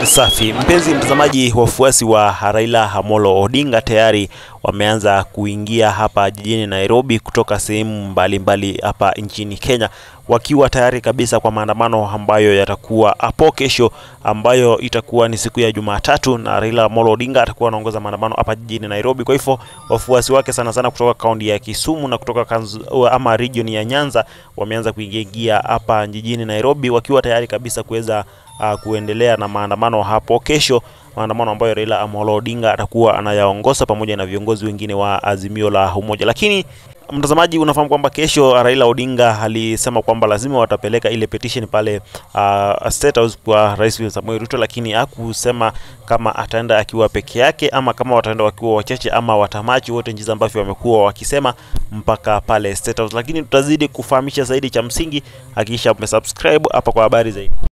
Safi mpenzi mtazamaji, wafuasi wa Raila Amolo Odinga tayari wameanza kuingia hapa jijini Nairobi kutoka sehemu mbalimbali hapa nchini Kenya, wakiwa tayari kabisa kwa maandamano ambayo yatakuwa hapo kesho, ambayo itakuwa ni siku ya Jumatatu, na Raila Amolo Odinga atakuwa anaongoza maandamano hapa jijini Nairobi. Kwa hivyo wafuasi wake sana sana kutoka kaunti ya Kisumu na kutoka kanzu, ama region ya Nyanza wameanza kuingia hapa jijini Nairobi wakiwa tayari kabisa kuweza uh, kuendelea na maandamano hapo kesho, maandamano ambayo Raila Amolo Odinga atakuwa anayaongoza pamoja na viongozi wengine wa Azimio la Umoja. Lakini mtazamaji, unafahamu kwamba kesho Raila Odinga alisema kwamba lazima watapeleka ile petition pale uh, State House kwa Rais William Samoei Ruto, lakini hakusema kama ataenda akiwa peke yake ama kama wataenda wakiwa wachache ama watamachi wote, jinsi ambavyo wamekuwa wakisema mpaka pale State House. Lakini tutazidi kufahamisha zaidi, cha msingi hakikisha umesubscribe hapa kwa habari zaidi.